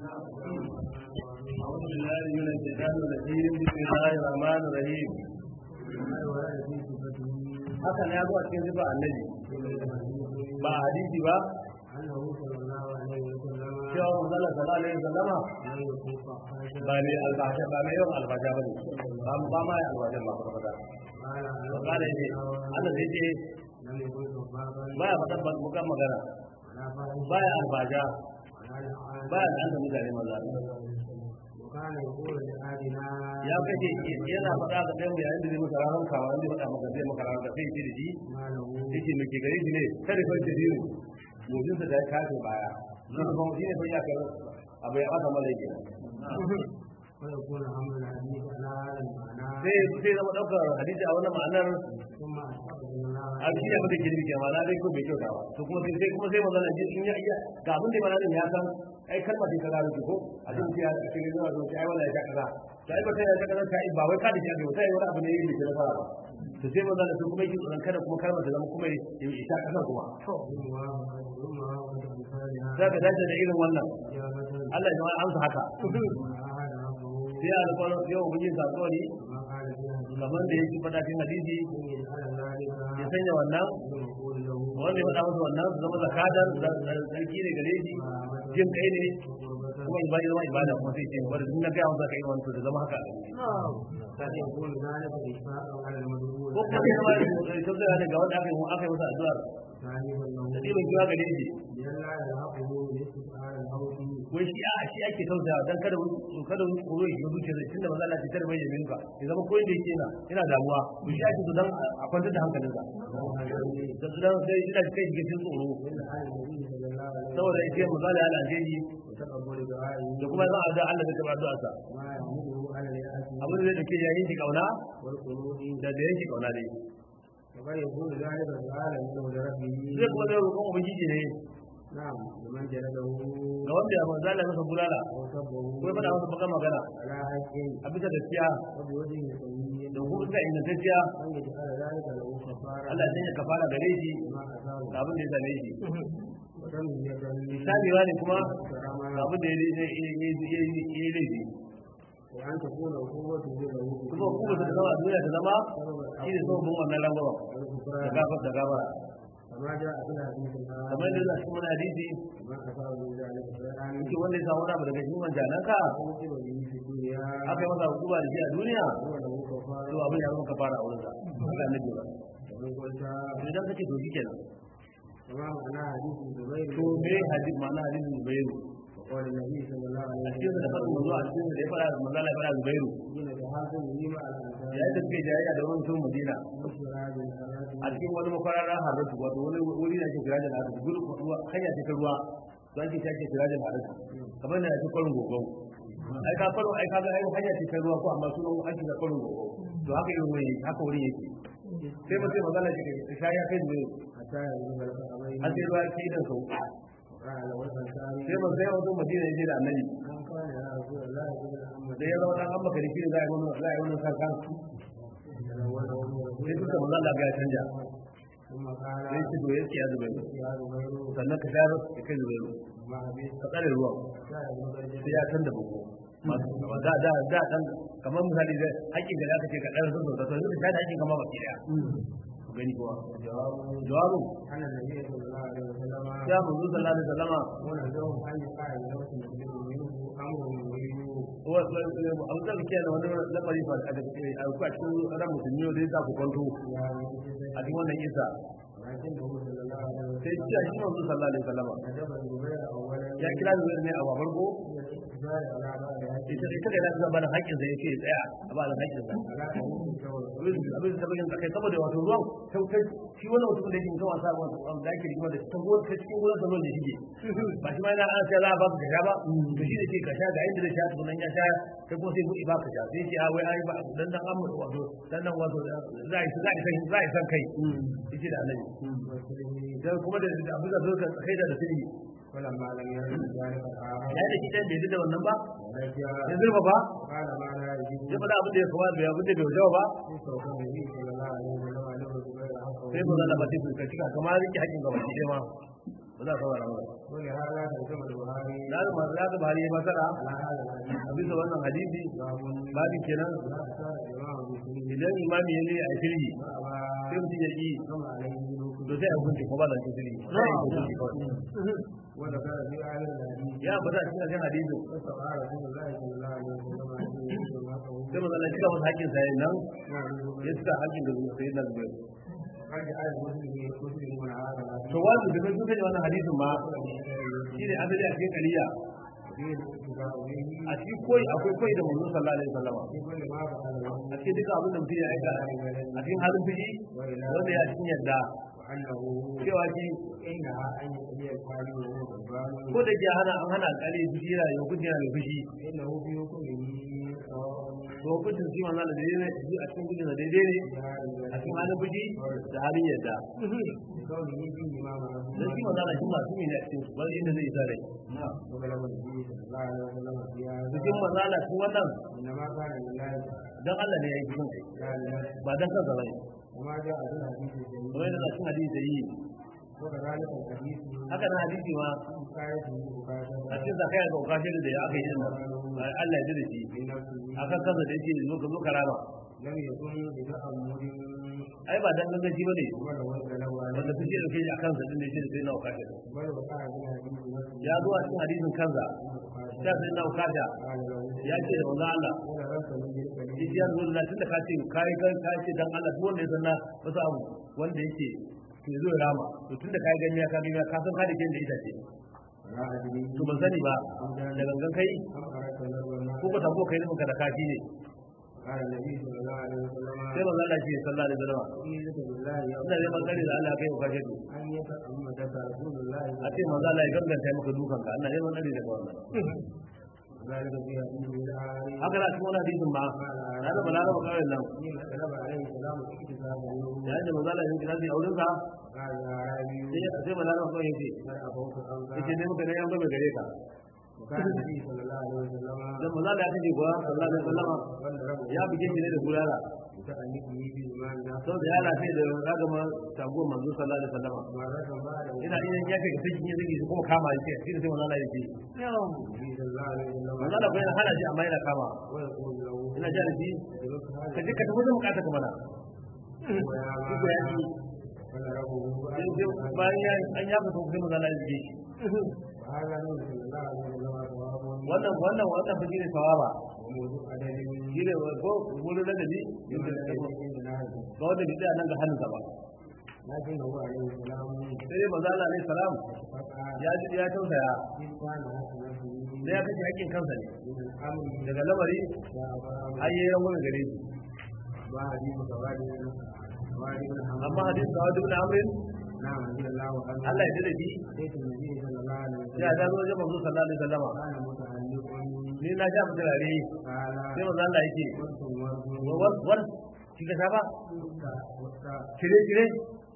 أعوذ بالله من الشيطان الرجيم بسم الله الرحمن الرحيم haka ne ya zo a cikin zuba annabi ba a hadisi ba cewa manzala sallallahu alaihi wasallama ba ne albasha ba mai yawan albasha ba ne ba ba ma ya albasha ba ba ba ba ba ne ne Allah zai ce ba ya faɗa bukan magana ba ya albasha ba ya da mutane maza ya kace yana faɗa ga ɗan yayin da zai maka ranar kawa zai faɗa maka zai maka ranar sai ce da shi yake mai ke gare shi ne kada kai da dinu mujinsa da ya kafe baya shi ne kuma shi ne fa ya kai abu ya aka mala yake sai sai zama ɗaukar hadisi a wannan ma'anar a shi ne mutum girbi ke ma'ana dai ko bai kyauta ba to kuma sai kuma sai magana in ya iya ga abin da mana ya san ai kalmar da kaza rubuto a cikin ya a cikin zuwa zuwa ai wallahi ta kaza to ai ba sai ta kaza ta ba wai ka da shi ba sai wani abu ne yake da fara to sai magana to kuma yake tsoron kada kuma kalmar da zama kuma ya yi ta kaza kuma za ka dace da irin wannan Allah ya amsa haka sai a alƙawarin yau mun yi zaɓuwari kamar da yake faɗa cikin hadisi ya sanya wannan wanda ya faɗa masa wannan su zama zakadar sarki ne gare shi jin kai ne kuma ibada zama ibada kuma sai ce wanda duk na gaya masa kai wani to da zama haka ko kuma ya zama tabbata ne ga wanda aka yi aka yi masa addu'a da ɗiban kiwa gare shi wai shi a shi ake tausayawa dan kada kada wani tsoro ya shiga zuciya tun da maza Allah ce kada bai yamin ka ya zama koyin da yake yana yana damuwa to shi ake so dan a kwantar da hankalinsa da su dan sai ina kai shiga cikin tsoro saboda yake maza Allah ya aljeji da kuma zan addu'a Allah da kuma addu'a sa abin da zai dake yayin shi kauna da da yake kauna dai zai kuma zai roƙon ubangiji ne na'am liman jaladahu ga wanda ya manzo Allah masa bulala wa sabbahu ko faɗa masa baka magana ala haqqin a bisa gaskiya wa bi wajhin sayyi da kuma ga ingantacciya an yi ala zalika lahu kafara Allah sai ya kafara gare shi ma asabu ga abin da ya same shi wa dan ya dan misali ne kuma karama ga abin da ya yi yi laifi wa an takuna quwwatu lahu kuma kuma ta zama a duniya ta zama shi ne sabon wannan rangwama da gafar da gafara kama ja a ila hadisin kamar yadda a cikin wani hadisi ma asabu min zalika shay'an yake wanda ya samu wani abu daga cikin manjananka yusibu bihi fi dunya aka yi masa hukuma da shi a duniya huwa lahu kafara to abin ya zama kafara a wurinsa haka annabi ba wa man qulta to idan kace to shikenan kama ma'ana hadisin zubair to me hadisi ma'ana hadisin zubairu وقال النبي صلى الله عليه a cikin da faɗin manzo a cikin da ya faɗa manzo Allah ya faɗa zubairu حين تحاكم لما على الأنصار ya yi tafiya jayayya da wani mutum Madina مشهر هذه الحالات a cikin wani makwararren haratu wato wani wuri da ake kira da haratu gudu ruwa hanya ce ta ruwa to ake ta ake kira da haratu kamar da ake kwarin gogon ai ka kwaro ai ka ga ai hanya ce ta ruwa ko amma sunan ake da kwarin gogon to haka irin wuri haka wuri yake sai mutum magana ce ka sha ya kai da حتى يبلغ الأمرين har sai ruwa ya kai da sau وقال والأنصار sai ba sai wato Madina ya je da annabi من كان يا رسول الله ابن محمد da ya zama dan amma karifi da za a yi wani za a yi wani sarkan تلونه sai duka manzo Allah ya canja ثم قال sai ce to yake ya zubairu يا زبير sannan ka shayar da kai zubairu ما أبيت ka tsare ruwan حتى يبلغ sai الجنة ya canza bugu da da da dan kamar misali da hakkin da zaka ce ka dan zuwa to yanzu ka da hakkin kamar baki daya ku gani kuwa jawabu أن النبي صلى الله عليه وسلم ya manzo sallallahu alaihi wasallama ونزلهم أن يقع لنفس مسلم منه أمر يريد wa abu da kike da wani lamari fa da kake a ku a cikin ran musulmi da ya ku kwanto يا رسول a cikin wannan isa ولكنه صلى الله عليه sai وسلم ce shi manzo sallallahu alaihi wasallama أجاب الزبير أولا ya kira zuwa ne a babar go من الاقتصار على بعض هذه ita ita da zaka ba da hakkin sa yake tsaya a ba da hakkin sa على أمور الشغل abin abin da bayin kai saboda wato ruwan kai kai shi wannan mutum da yake mutum wasa wanda da yake rigima da ta ruwan ta cikin ruwan sa ruwan da shige ba shi ma yana an sai za a ba ka sha ba to shi ne ke ka sha ga inda da sha to nan ya sha kai ko sai buɗe ba ka sha sai ce a wai ai ba dan dan amma wato dan nan wato za a yi za a yi san za a yi san kai yace da annabi والسلم dan kuma da abin da zaka kai da sirri فلما لم يرد ذلك الآخر ya da shi dan bai da wannan ba ورجع ya zurfa ba قال ما لا يجب ya faɗa abin da ya kawo da abin da bai wajawa ba في صوت النبي صلى الله عليه وسلم له الزبير حقه sai ba za a ba sai ka cika kamar rike hakkin gaba ki ma ba za a saurara mana ولهذا ترجم البخاري na ga masu zaka bari ya masara على هذا الحديث a bisa wannan hadisi باب babin kenan لا أشار الإمام مسلم idan imami ya ne a shirhi وأبى sai mutum ya ƙi حكم عليه to sai a hukunci ko ba da shirhi sai a hukunci kawai وذكر في آخر الحديث ya ambata a cikin hadisin واستطاع رسول الله صلى الله عليه وسلم أن يكون معه sai mazala cika masa hakkin sa nan ya cika hakkin da zuwa sai na zuwa قد جعل المسلم مسلم من هذا الحديث to wani da sun sani wannan hadisin ma shi ne asali a cikin kaliya وفيه الاتفاق به a cikin koyi akwai koyi da manzon sallallahu alaihi wasallam في كل ما فعله a cikin duka abin da mutum ya aika a cikin halin fushi wanda ya cikin yadda وأنه cewa shi إنها أن يقضي الفاعل وهو غضبان ko da ke hana an hana alƙali fushi yana da hukunci yana da fushi فإنه في حكمه سواء to hukuncin shi manzon da daidai ne a cikin gudun da daidai ne a cikin halin fushi da halin yadda بكونه فيه ما معه dan shi manzon shi masu ne a cikin su wani inda zai isa rai وكلام النبي صلى الله عليه وسلم في هذا cikin manzon cikin wannan إنما كان لله dan Allah ne ya yi cikin لا لنفسه ba dan kansa bane وما جاء في الحديث الجميل kamar yadda cikin hadisi da yi وكذلك الحديث haka nan hadisi ma حكايته مكاشفة a cikin zakaya ga ukashin da ya aka yi din nan Allah ya ji da shi في نفسه akan kansa da yake zo ka zo karama لم يكن بتأمل ai ba dan gangaci bane ولا وزن له عليه wanda suke dauke shi akan sa din da yake da sai na ukashin بل وقع في الحديث نفسه ya zo a cikin hadisin kansa ya sai na ukasha قال له ya ce da manzo Allah ولا رأس من ذلك yace ya zo da tunda ka ce kai kai ka ce dan Allah duk wanda ya sanna wasu abu wanda yake to zo ya rama to tunda kai gani ya ka gani ka san hadisin da ita ce لا أدري to ban sani ba da gangan kai أم أردت نظر الناس ko ka tabo kai nufin ka da kafi ne قال النبي صلى الله عليه وسلم sai manzo Allah ce sallallahu alaihi wasallam أعيذك بالله يا ina neman tsari da Allah kai ka kashe أن يتأمدك رسول الله a ce manzo Allah ya ganganta maka dukan ka ina neman tsari daga wannan ذلك في حديث الآخر haka na cikin wani hadisin ma na da balara ba kawai nan حين طلب عليه السلام اكتساب النور yayin da manzo Allah ya kira shi auren sa قال يا عربي sai ya sai balara ba kawai yace بل أبوك yace أنت ne muka ne an gaba gare ka وكان النبي صلى الله عليه وسلم dan manzo Allah ya kace kuwa sallallahu alaihi wasallam ضربه ya buge shi ne da bulala متأنبه بإيمان saboda ya lafiya da ragama tago manzo sallallahu alaihi wasallam مرة بعد ina ina ya kai sai kin yi kuma kama shi sai sai manzo Allah ya ce النبي صلى الله عليه وسلم manzo Allah bai hana shi amma yana kama ويقول له ina ji da shi ادرك ka هذا je ka tafi da bukata ka mana ويا duk ya ji فضربه sai sai bayan ya an ya fito sai manzo Allah ya ji shi وهذا نور صلى الله عليه وسلم ثواب wannan wannan wannan fa shine sawaba وموضوع أدب shine ko wani ladabi يمكن أن يكون نهج ga wanda bai tsaya nan ga hannunsa ba لكن هو عليه السلام sai dai manzo Allah alaihi salam فقع ya ji ya tausaya إذ كان حق نفسه sai ya kace hakkin kansa ne من الأمر daga lamari يا أبا har yayi rangwame gare shi ما حديث سواد سواد بن حمد amma hadisi da wajibin amrin نعم رضي الله عنه Allah ya dade shi أتيت النبي صلى الله عليه ya وسلم da zo wajen manzo sallallahu alaihi wasallama كان متعلق ni na ja turare قال sai manzo Allah yake قلت ورد war war shi ka sha ba وقت kire kire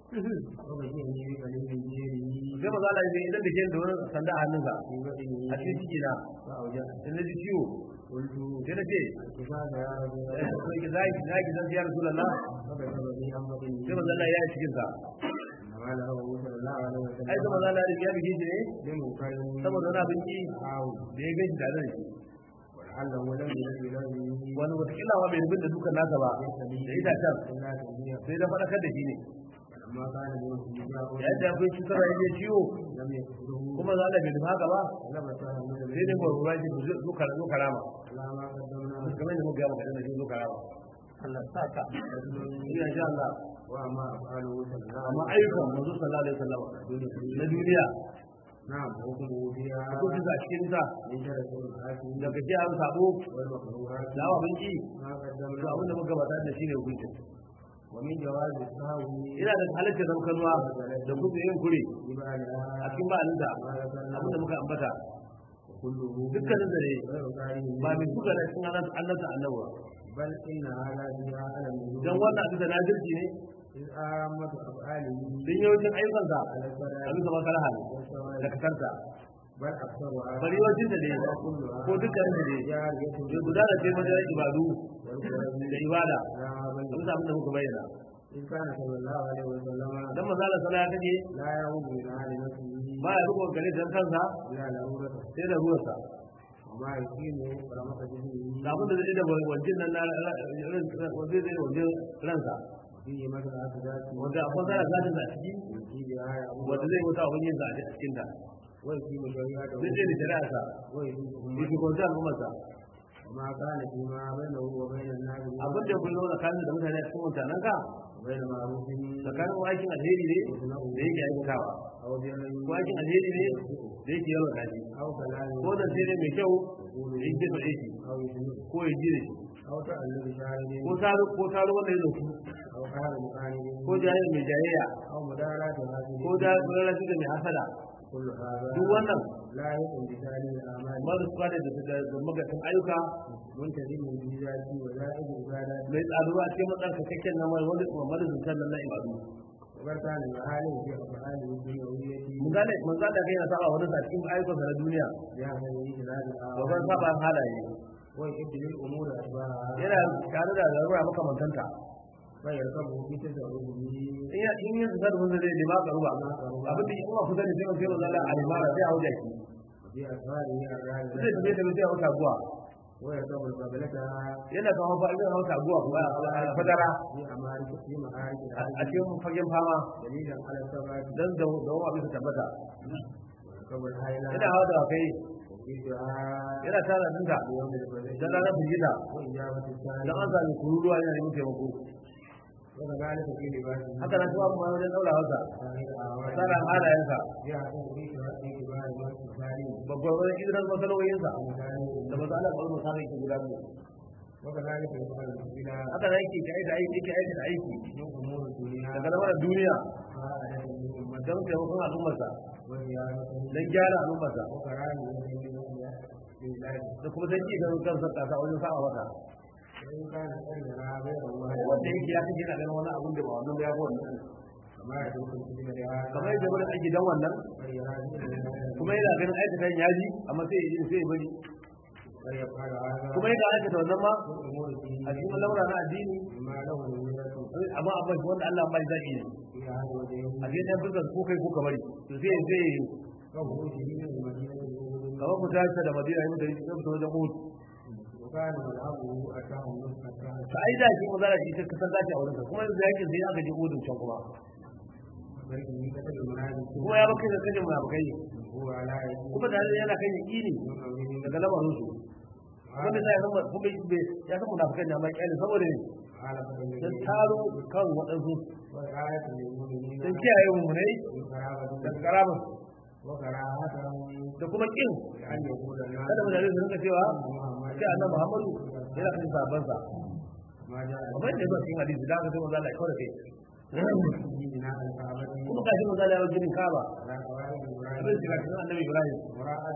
وبشرني بكلمة جيري sai manzo Allah yake idan da ke da wani sanda a hannunsa في بدني a cikin ciki na فأوجأت sai na ji ciwo قلت sai na ce كفاك يا رسول الله sai ki zaki zaki zan ya rasulullah فكتب لي عن بدني sai manzo Allah ya yi cikin sa إنما له صلى الله عليه ai وسلم sai manzo Allah ya bige shi ne بمنكر saboda wani abinci أو da ya gaji tare da shi ولعله لم يجد له wani watakila ma bai rubin da dukan nasa ba da itacen إلا تنبيه sai da faɗakar da shi ne فلما كان منه إجابة yayin da akwai cutarwa ya je ciwo لم يقصده kuma za a bai nufa haka ba لبسه من sai dai gwargwara shi zo kara- zo karama على ما قدمنا kamar da muka gaba kaɗan da shi zo karama Allah sa ka ina sha Allah وما أفعله صلى الله amma عليه ayyukan manzo sallallahu alaihi wasallam na duniya نعم حكمه فيها hukuncin sa cikin sa من شرف الحاكم daga ji an sabo والمكروهات da awa bin ki ما to قدمنا abin da muka gabata da shine hukuncin ومن جواز السهو ina da halatta da muka zuwa da kuma yin kure a ببالها cikin ba'alin da ما ذكرنا abin da muka ambata كله dukkanin da ne غير كاره ba mai suka da cikin annabta annabawa بل إن هذا فيها على النزول dan wannan abin da najirci ne إذ آمة أفعاله don yawancin ayyukansa على الفرائض abin da makara hali والشوائب da kasarta بل أكثرها bari yawancin da ne ko dukkanin da ne جارية ya gudana ce wajen ibadu والقرب da ibada لا بل abin da abin da muka bayyana إذ كان صلى الله عليه وسلم dan manzo Allah sallallahu alaihi لا يعود من أهل نفسه ba ya riko gare dan kansa إلا ضرورة sai da ruwarsa وما يقيم رمق جسمه da abin da zai da wajen nan na wanda zai da wajen ransa فيه مثلا ذاته wanda akwai zara zatin a ciki ويجيب آية wanda zai wuta abin yin zaɓe a cikin ta ويقيم شريعته zai ce da shari'a sa ويجيب ya fi kwanta al'ummarsa وما كان فيما بينه وبين الناس abin da kun zauna tsakanin da mutane a cikin mutanen ka وبين معروف tsakanin aikin alheri ne da yake aikatawa أو بر ko aikin alheri ne da yake yawan kaji أو كلام ko da sai ne mai kyau da yake da aiki أو يسمع ko ya ji da shi أو تألف شاهد ko taro ko taro wanda ya zafi أو قال مقارن ko jayayya mai jayayya أو مداراة هذه ko da rarrafi da mai hasada كل هذا duk wannan لا يكن بثاني الأعمال ba su kwada da da da magatan ayyuka منتظم في ذاته وزائد عبادات mai tsaruwa cikin matsan cikakken na mai wani kuma madadin nan na ibadu وقد كان المعالم في أفعاله الدنيوية mun gane mun ga da kai na saba wani sa cikin ayyukan na duniya بهذه الإجلال ba zan saba halaye ويؤدي للأمور أشباهها yana tare da larura makamantanta فيركبه في تزعمه in ya in yin zai wanda zai nema ka ruba abin da kuma ku sani sai mun sai mun zalla a limara sai a wuce ki في أسفاره الرائعة zai tafi tafi sai a wuta guwa ويركب القبلة yana kan hafa idan hauta guwa kuma a fadara في أمارك في معارك a a cikin fagen fama دليلا على الثبات dan da da wani abin tabbata ويركب الحيلة yana hawa da kai وفي دعاء yana tara dinka يوم الفجر dan ranar firgita وإجابة dan السائل an sami kururuwa yana neman taimako وكذلك في لباسه haka nan kuma kuma wajen daura hausa سائر أعوان tsara halayensa يعتني في شرط كبار والمسالين babbar wani idan masaloyinsa ومسالين da masu ala kwallo sa yake guda biyu وكذلك يفعل الإلى haka nan yake ka aika aiki yake aika aiki من أمور الدنيا daga lamarin duniya قاعدة من أمة don taimakon al'ummarsa وزيادة don gyara al'ummarsa وكراهية من لله da kuma don ci gaban kansa kasa wajen sa'a wata وإن كان أجرها غير الله wanda yake ya kace yana ganin wani abun da ba wannan ba ya fi wannan كما يدرك الكتب لهذا kamar yadda wani aiki dan wannan kuma yana ganin aikatan yaji amma sai ya sai ya bari ويفعل هذا kuma yana aikata wannan ma من أمور الدين a cikin lamura na addini بما له من amma abin wanda Allah ba zai yi في هذا الوجه a cikin dan fuskar ko kai ko ka bari to sai sai وخروجه من المدينة الأولى kamar ku tashi da Madina yin da yake fito wajen Uhud وكان مذهبه أتاه النصح أتاه to ai da shi mazara shi ta kasar zaki a wurin sa kuma yanzu yakin sai aka je Uhud can kuma بركه كتب المنازل kuma ya baka da kajin munafikai هو على يده kuma da yana kan yaqini من أمره daga lamarin su kuma sai ya san kuma ya san munafikai ne amma kyale saboda ne على dan قدر taro kan waɗansu وآية للمؤمنين dan kiyaye mummunai من قرابة daga karamin وكراهتهم da kuma kin لأن يقول الناس kada mutane su rinka cewa محمد sai annabi Muhammadu yana kan sabon sa ما جاء kamar yadda ya zo cikin hadisi da aka sai manzo Allah ya kaura kai في بناء الكعبة kuma kashi manzo Allah ya wajen Kaaba على قواعد abin إبراهيم da cikin annabi Ibrahim مراءة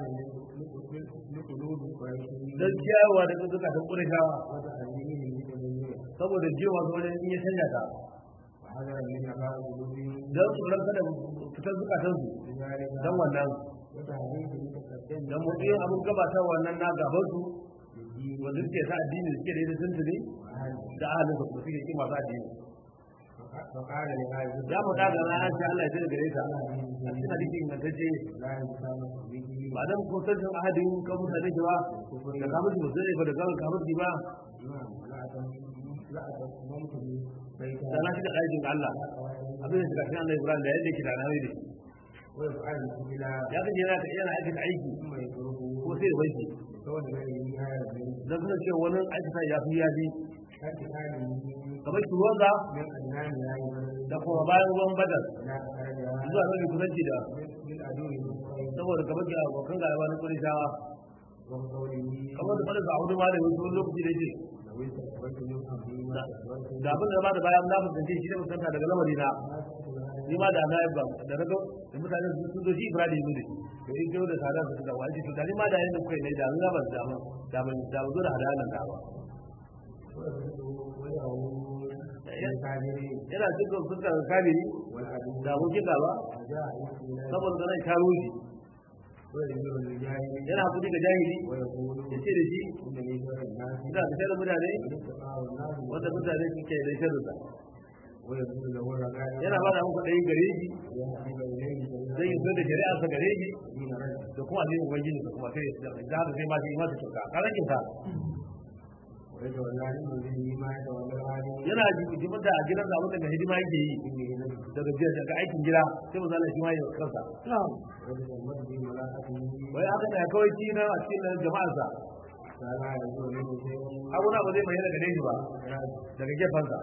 لقلوب قريش dan kiyawa da duka ta Qurayshawa وتحذيرهم لتدميره saboda jiwa ga wani in ya canja ta وحذرا من أباء قلوبهم dan su ranka da fitar zukatan su لذلك dan wannan وتحذير لتقدم dan mutum abun gabatar wannan na gaban su للدين wanda suke sa addini suke da yadda sun tuni وأهله da ahalin su kuma suke kin masu addini فقال لهذا ya mu daga na an sha Allah ya tsare gare ta a cikin hadisi ingantacce لا يسامح به ba dan ko san ahadin kan mutane shi ba da kamar su sai ba da kamar kamar shi ba نعم لا أتم- لا أتممت بيتها da na shiga ɗakin Allah abin da shiga cikin Allah Ibrahim da yadda yake da nawi da shi ويفعل إلى ya kace yana yana aikata aiki ثم يتركه ko sai ya bai shi كون غيره هذا من dan kuma cewa wani aikata ya fi ya bi ارتكابه kamar shi ruwansa من أدنان لا يبرر da kuma bayan ruwan badar لا أخرجها zuwa mafi kusanci da من عدو المسلمين saboda kamar ga abokan gaba na kurishawa وقوله kamar da fadar sa'udu ma da wasu lokaci da yake لو استقبلت من أمري ما استقبلت da abin da ba da bayan na fuskanci shi da fuskanta daga lamari na ni ma da na yi ba da na ga da mutane sun sun zo shi Ibrahim ne to in kai da sada su da wani to da ni ma da yin kai ne da an ga ban da mun da mun da mun zo da hadalan da ba ويعود للكافرين yana cikin fuskar kabiri والعدو da abokin gaba وجاء إلى saboda sanan karo shi ويذكر للجاهل yana hakuri ga jahili ويقول ya ce da shi إنني شر الناس ina da shirin mutane والاستقاء الناس wanda mutane suke da shirin sa ويقول له الرجاء yana ba da muku ɗayin gare shi ويحبب إليه جميع zai yi da shari'a sa gare shi دين رجل da kuma addinin ubangiji da kuma sai da haka sai ma sai masa kyauta ka rage ta ويتولى علم به ما يتولى العالم yana jimin da a gidan da abin da hidima yake yi daga jiya daga aikin gida sai mu zalla shi ma ya kansa رجل أمته في ملاحته wai haka da kawai shi na a cikin jama'arsa فلا يجوز منه شيء abuna ba zai mai daga gare shi ba daga gefansa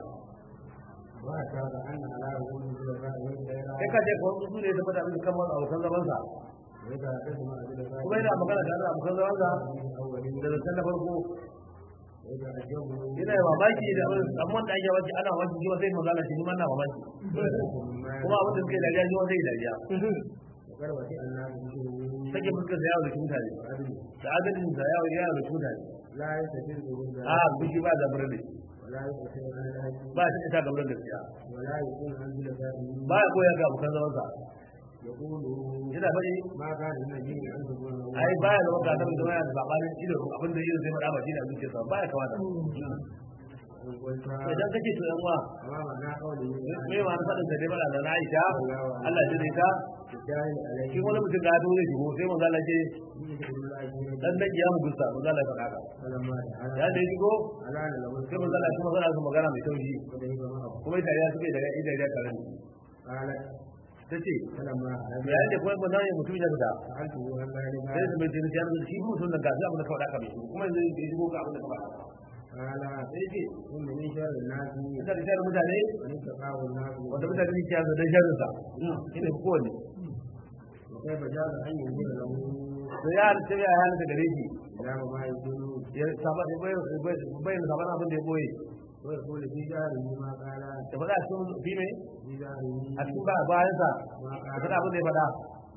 وأشار أن على رسول الخلفاء kai والخيرات ka ce kawai su ne da fada abin kan wani abokan zamansa وإذا تسمع الخلفاء kuma yana magana da abokan zamansa الأولين da zancen na farko وإذا أجابوا yana yi mamaki da abin amma da ake wajen ana wajen jiwa sai magana shi kuma na mamaki kuma abin da suke dariya jiwa zai dariya وقد وسع الناس بشؤونه sake fuskar da yawo da mutane da adadin da yawo yawo da mutane لا يستفيد a بالذات bishi ba da birni ولا يستطيع عن الحج ba shi ta gaban gaskiya ولا يكون عن خلفائه ba ya koyar ga abokan zamansa يقول yana faɗi ما كان النبي أن تكون له ai baya da wanda annabi da waya da sabanin ido abin da yake zai faɗa ba shi da zuciyarsa baya kamata إن قلت idan kake to yan uwa وما معنى قوله me ma na faɗin da dai bala da na Aisha Allah ya dai ta الداعي عليه shi wani mutum ga dole shi sai manzo Allah ce يذكر الله dan dan ya mu gusta manzo Allah ya faɗa ka فلما ya تعالى da shigo ألان له sai manzo Allah kuma zana su magana mai taushi وذهب معه kuma ita ya suke daga ida da tare قالت tace فلما ya yake kuma manzo ya mutum ya fita سألته عن ذلك sai su mai tini ya shi mutum da gashi abin da ka faɗa ka mai kuma yanzu ya shigo ga abin da ka faɗa قال sai ce إن من شر الناس ita da sharar mutane من اتقاه الناس wanda mutane ne ke yanzu dan sharin sa shine kowanne وكيف جاز أن ينزل له sai ya halitta ya halitta gare shi كلام ما يقول ya saba bayan saban abin da ya boye ويقول في جاره ما قال da faɗa a cikin fi mai في جاره a cikin ba bayan sa ما da قال faɗa abin da ya faɗa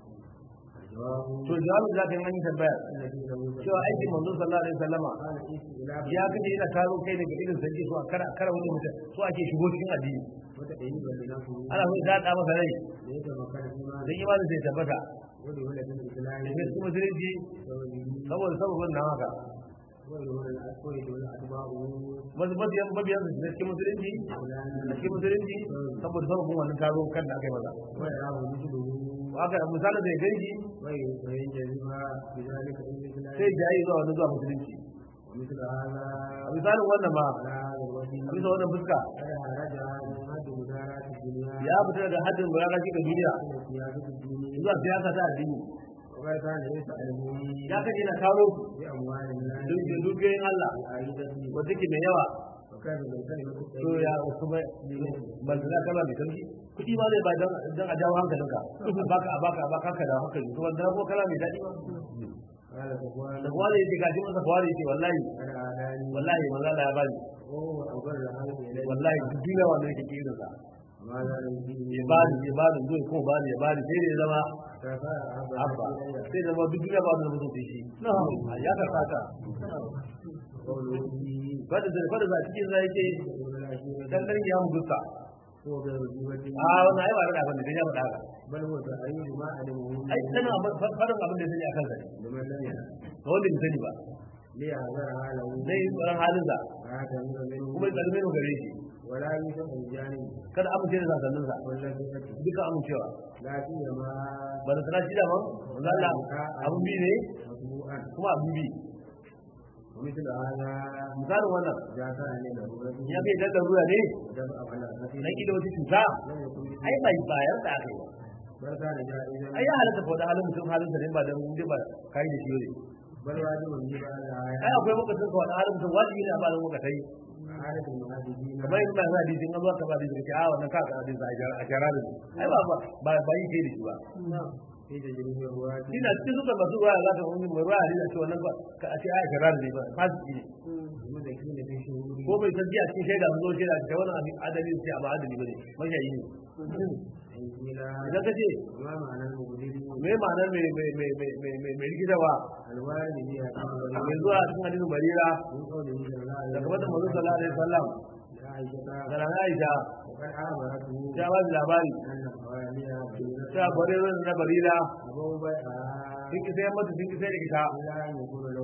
الجواب to jawabin da zaka yi wani tambaya الذي له cewa aikin manzo sallallahu alaihi wasallama قال استئلاف ya kace yana taro kai daga irin sanji so a kara kara wani mutum so ake shigo cikin addini وتأييد لنفسه ana so ya da masa rai ليتمكن إيمانه dan imanin sai tabbata ودخل في الإسلام da gaske musulunci بسببه saboda sababin nan haka ويدخل الأسود أتباعه masu mabiyan mabiyan su da cikin musulunci da cikin musulunci saboda sababin wannan taro kan da aka yi maza ويراه مثله haka misalin da ya ganshi وينجذب بذلك إلى الإسلام sai jayi zuwa wani zuwa musulunci ومثل هذا a misalin wannan ma على هذا الوجه a bisa wannan fuska قد خرج من حد مدارات الدنيا ya fita daga haddin bayan shi ga duniya إلى السياسة الدينية zuwa siyasa ta addini وقد كان يسألهم ya kace na kawo بأموال الناس dukkan dukiyoyin Allah العائدة wanda ke mai yawa وكان من كلمة to ya kuma ban da kama mai sauki kuɗi ma zai ba dan dan a jawo hankalinka a baka a baka a baka ka da hankali to wanda ko kala mai daɗi ba قال صفوان da kwale yake gaji masa kwale yake wallahi قد عاداني wallahi manzo Allah ya bani وهو أبر عنه إليه wallahi duk duniya wanda yake kirin sa ماذا يمكن ya bani ya bani zai ko bani ya bani sai da ya zama فقال أبا abba sai da zama duk duniya ba da mutum sai shi ya ka fata قوله فيه fada da fada za cikin zai yake dan dan ya mu gusta هو غير جيبة a wannan ai ba da abin da ya faɗa haka بل هو تأييد ما علمه ai kana faɗin abin da sani akan sa ne لمن لم يعلم ga wanda bai sani ba ليعذرها له zai yi tsaron halin sa هذا منه kuma ya tsarme mu gare shi ولا يوسف الجانب kada amince da sasannin sa والذي duka amincewa لا سيما ba da sana shi da man wanda Allah abun bi ne مطبوعا kuma abun bi ومثل هذا misalin wannan إذا كان له ya kai dan ruwa ne دفع على نفسه dan kida wata cuta لم يكن ai bai bayar da aka yi ba بل كان جائزا ai ya halatta ko da halin mutum halin sa ne ba dan dai ba kai da shi ne بل واجب يجب على ai akwai lokacin ka wani halin mutum wajibi ne a ba da lokatai عادة المهاجرين kamar yadda ba hadisin an zo ka ba hadisin ka a wannan ka ka hadisin a shara da ai ba ba ba yi kai da shi ba في تجربة الرواة ina cikin suka masu ruwa za ta wani mai ruwa hadisi a ce wannan ba ka a ce a shara da ba fasiki ne المذكين في شهور ko bai san jiya cikin shaida mun zo shaida ta wannan adali ce a ba adali bane mashayi ne إلى idan ka ce ما معنى المبدل me ma'anar mai mai mai mai mai mai mai rikitarwa الوارد فيها mai zuwa cikin hadisin barira من قوله صلى الله عليه da kuma da manzo sallallahu alaihi wasallam لعائشة da ran Aisha وقد أخبرته ta ba da labari أن حواليها بينة ta barira na barira أبو بيعها sun ki sai mata sun ki sai da ita إلا أن يكون له الولاء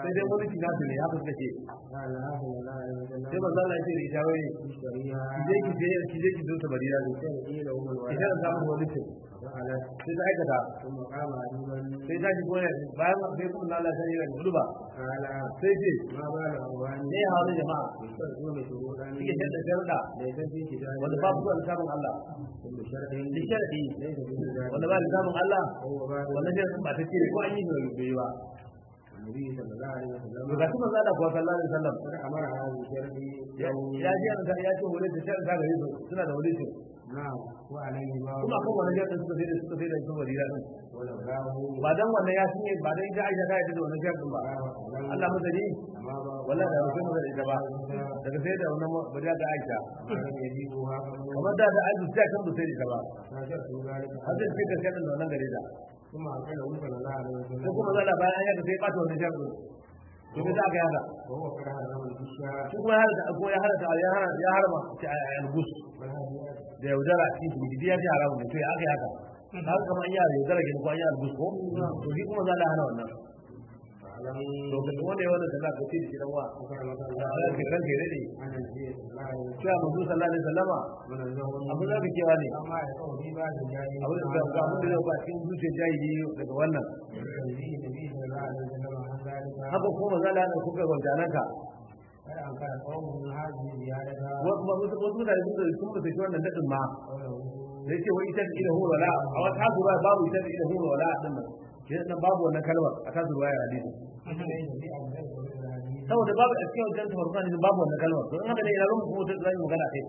sai dai wani kina su ne haka suka ce قال هذا الله عليه وسلم sai manzo Allah ya ce da ita wai اشتريها ki je ki je ki je ki zo ta barira ne تشتري له ki الولد je samu wani ce ففعلت sai ta aikata ثم قام عجوبا sai ta ji goya bayan sai kuma Allah ya yi hudu ba قال sai ce ما بال أخواني ne ya hawo jama'a يشترطون شروطا suke shadda sharuɗa ليس في كتاب wanda babu zuwa littafin Allah كل شرط duk sharadi ليس في كتاب wanda ba littafin Allah وهو باب wannan sharadin ba ta ce ko an yi da bai ba النبي صلى الله عليه وسلم to ga kuma zada kuwa sallallahu alaihi wasallam قد أمر هذا الشرط ya ya ji an ya ce wani da sharadin gare su suna da wani ce نعم وعليه ما kuma kan wannan sharadin suka sai da suka sai da su barira din ولولاه ba dan wannan ya shine ba dan ita Aisha ta yi da wannan sharadin ba Allah madani أما باب wallahi da mutum da ita ba daga sai da wannan barira da Aisha لم يجيبها قبل kamar da da Aisha ta kan sai da ita ba فشرط ذلك har sai sai da sharadin da wannan gare ta ثم أرسله صلى الله عليه ko وسلم kuma zalla bayan ya ga sai ɓata wannan sharadin to me za ka yaka وهو قد حرم الفشاء shi kuma ya harata ko ya harata ya harata ya harama ta albus والهديات da yaudara a cikin gidi ya ji haramun ne to ya aka yi haka haka kamar an yi yaudara gini ko an yi albus ko to shi kuma za a hana wannan فاعلم to ka wanda ya wannan kaza ka ce da shi dan wa أكرمك da الله Allah ke ranke ne ne أن النبي صلى الله عليه وسلم cewa manzo sallallahu alaihi wasallama منزه abin da kake cewa ne أما يقول في بعض الجاهلين abin da ga abin da zai ba cikin zuciyar jahili daga wannan النبي النبي صلى الله عليه وسلم عن ذلك haka kuma manzo Allah ya kuka gwanjanaka قد أنكر قوم من هذه الزيادة wasu wasu wasu mutane sun da sun da shi wannan dadin ma قوله da yake wai ita ila hu wala a wata hasu ba babu ita ila hu wala din nan shi nan babu wannan kalmar a kasu ruwaya hadisi ليس في أبدال من الحديث saboda babu a cikin wajen tafarka ne babu wannan kalmar to in haka ne ina zan kuma ta zai magana kai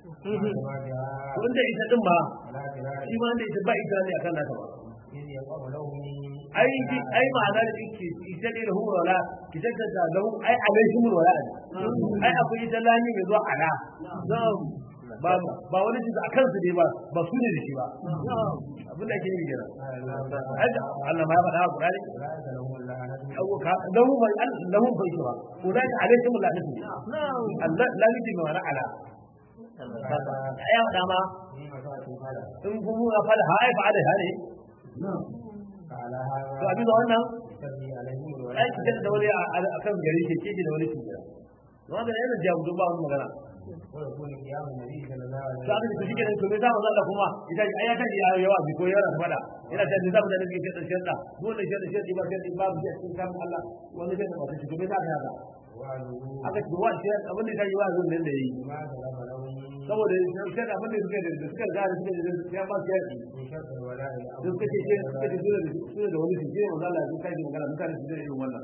ما جاء to inda ita din ma على خلاف shi ma inda ita ba ita ne akan nata ba إذ يقع له ai ji ai ma'ana da yake ita ne lahu wala ki ta da lahu ai alaihi wala ne ai akwai ita lami mai zuwa ala ba ba wani shi akan su ne ba ba su ne da shi ba abin da ake yi kenan ai da Allah ma ya faɗa a Qur'ani أولئك لهم اللعنة أو كا- له له بيتها أولئك عليهم اللعنة الله لا يجي ما أنا على يا دما في مساءة القدر in kuma ya fada hai fa da hare على to هذا abin da wannan يستدعي عليهم ai ki da wani a kan gari ke ke da wani kike wanda yana jawo ba mun magana ويكون قيام النبي صلى الله عليه to abin da shi kenan to me za mu zalla kuma idan ai ya ta ya yawa bi ko yana ta fada ina ta da zamu da nake ce da shirda dole shi da shirda ba shirda babu shi a cikin kan Allah wanda zai ba shi to me za ka haka وعده aka ci wa shi abin da kai wa zun nan da yi ما سلف له saboda shi da abin da suka da suka gane suka da ya ba su yaki من شرط الولاء duk kace ce suka ce dole su da wani shi ne manzo Allah ya kai magana mutane su da irin wannan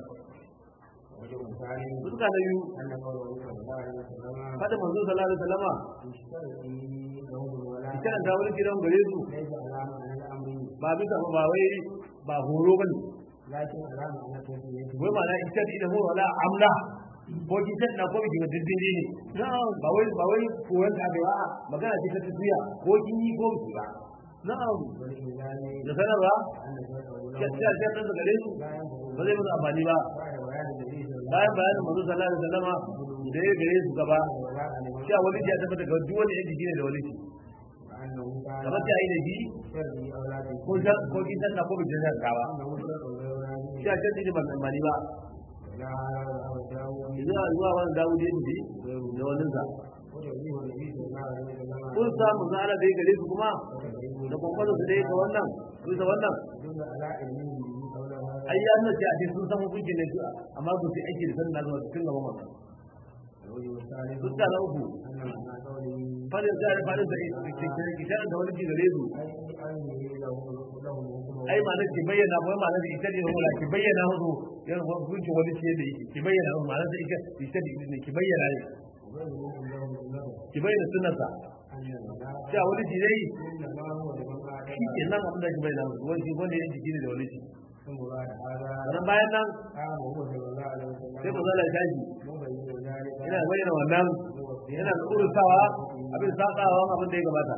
وجه ثاني suka da yu أن قوله صلى الله عليه وسلم kada manzo sallallahu alaihi wasallama يشترط له الولاء ita da wani gidan gare su ليس على معنى الأمر ba bisa ba wai ba horo bane لكن على معنى التسمية wai ma na ita da horo wala amla ko ki ta na ko ki ga diddin ne ba wai ba wai koyon ta ba magana ce ta tafiya ko kin yi ko ki ba na'am والإنسان da sanarwa أن شرطه ya له ce ta da gare su لا ينبغي ba zai musu amfani ba بعد بيان النبي صلى الله bayan bayanin manzo sallallahu alaihi wasallama da ya gare su gaba عليه وسلم cewa wani ya tabbata ga duk wani yanki ne da wani ci وأنه كان kamar ta yi da shi شرط أولاده ko jan ko kin san ko bi jan ka ba أنه شرط أولاده shi a can ne ban amfani ba لا هذا وهو داود zuwa zuwa wani dawo da yi da wani sa وتوجيه النبي صلى الله عليه وسلم kun samu za ala da ya gare su kuma da kwakwalwa su da ya ga wannan bisa wannan يدل على علمه به قوله هذا ai ya nuna ce a ce sun san hukuncin ne amma ba su aiki da sanin na zuwa cikin gaban wannan الوجه الثالث fuska na uku أن معنى قوله fadin sa da fadin sa ita da wani ki gare su أي أنه له له الحكم ai ma'anar ki bayyana ba ma'anar da ita ne wala ki bayyana musu yan hukunci wani ce da yake ki bayyana musu ma'anar da ita ita ne ki bayyana ne وغيره عنده بالله ki bayyana sunnarsa أن الملاك cewa wani shi dai إنما هو لمن shi ke أعلم nan abin da ki bayyana musu wani shi wani yan jiki ne da wani shi ثم بعد هذا sannan bayan nan قام هو صلى الله عليه sai ku وسلم zala tashi مبين ذلك yana bayyana wannan yana da urutawa abin sakawa abin da ya gabata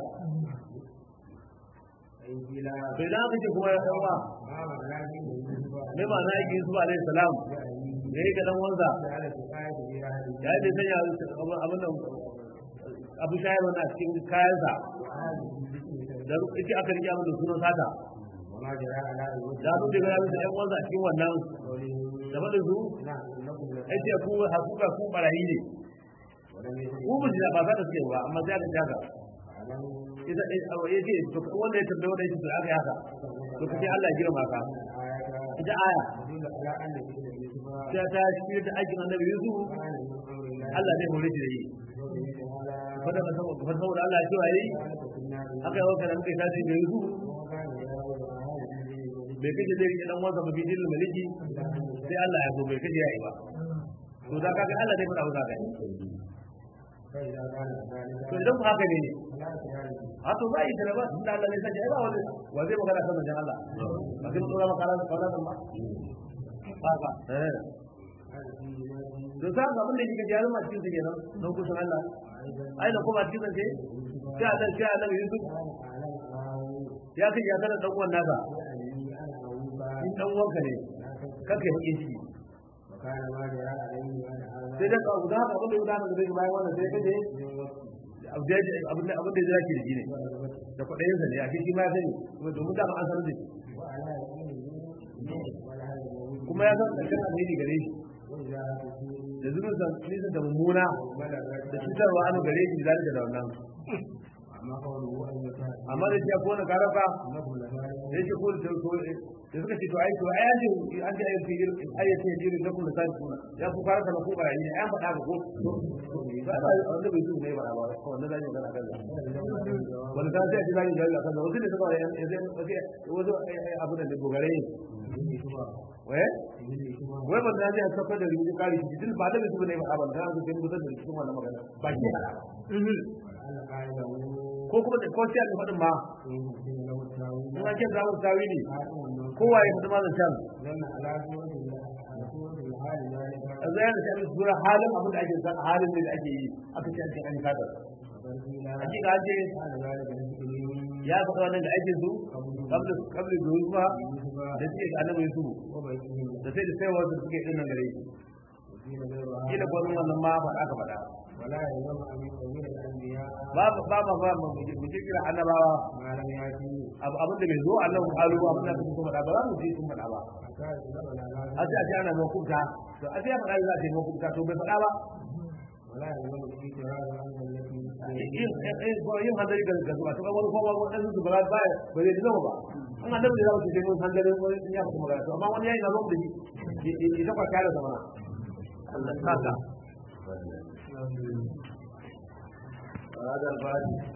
أي بلا to idan aka ce kuma ya yawa ما معناه من يوسف me ma'ana yake Yusuf alaihi salam da yake dan wanza على كفاية في أهل ya yi bai sanya abin da abu shayarwa na cikin kayansa da ita aka rike abin da sunan sata وما جرى على الوجه da abin da ya bisa ƴan wanza a cikin wannan قوله da faɗin su نعم إنكم ai ce ku hakuka ku barayi ne ولم يكن ku ba ba za ta ce ba amma sai aka jaga أعلم ita ya ce to wanda ya tambaye wanda ya ce to aka yi haka to kace Allah ya girma ka الآية ita aya تدل على أن سيدنا يوسف ta ta shi da aikin annabi Yusuf كان من أمر الله Allah zai hore shi da yi قوله تعالى fada ka saboda fa saboda Allah ya ce wa yi ذلك كنا aka yi wakana muka tashi da Yusuf وكان يراود أهل bai kace zai rike dan wasa mafi dilil maliki sai Allah ya so bai kace yayi ba to da kaga Allah zai fada maka kai فإذا كان to ذلك idan ku haka ne فلا تجعل a to ba yi da ba tunda Allah ne sanya ai ba wani wa zai magana kan manzon Allah ba kin tsora maka ran kawai ba haka eh to za ga abin da kike jaru ma cikin kenan don kusan Allah ai da kuma cikin sai sai Allah sai Allah Yusuf ya kai ya kana dan uwan naka in dan uwanka ne kake bakin ciki وكان ما جرى عليه وأنا هذا sai da ka guda haka abin da guda haka zai bayan wannan sai kaje abin da abin da zai ki da shi ne da kudayen sa ne a shi ma ya sani kuma domin da an san da shi وعلى يقينه ولا هذا الموجود kuma ya san karshen alheri gare shi وإذا da zunun sa nisan da mummuna da cutarwa an gare shi zalika da wannan أما قوله أن يكون amma da shi ya kona karafa أنه لذلك da yake ko da ko da suka ce to ai to ai an ce an ce ai fiir ai ce jirin da kullu sai kuna ya ku fara kana ko ba yi ai faɗa ba ko ba ba wanda bai zuwa ne ba ba ko wanda zai magana kan wanda ta ce zai ga Allah kan wanda da ba ya zai wazo abu da da gogare wai wai ban da ya saka da rubutu kari shi din ba da bai zuwa ne ba ba da su din mutar da cikin wannan magana ba ke hada ko kuma da ko sai da fadin ma in an ce zamu tawili kowa ya fadi mazan can a zai da shi sura halin abin da ake san halin da ake yi aka ce ake an kada hakika an ce ya faɗa wannan da ake su kabla kabla da yusufa da suke ga annabi yusufu da sai da sai wasu suke din nan gare shi kila gwanin wannan ma ba aka faɗa ولا يلزم أن يكون الأنبياء ba ba ba ba mu mu ce kira annabawa ما لم يأتي abu abin da bai zo annabi halu ba abin da suka faɗa ba za mu ji sun faɗa ba حتى يتبع على a ce a ce ana mahukunta to a ce ya faɗa za a ce mahukunta to bai faɗa ba ولا يلزم الاعتراض عن التي yin yin handari ga ga zuwa to ga wani kuma wani su ba ba ba zai zama ba an annabi da za su ce mun handari wani ya kuma magana to amma wani yayi na zo da shi ya ta kwata da zamana Allah saka هذا الباب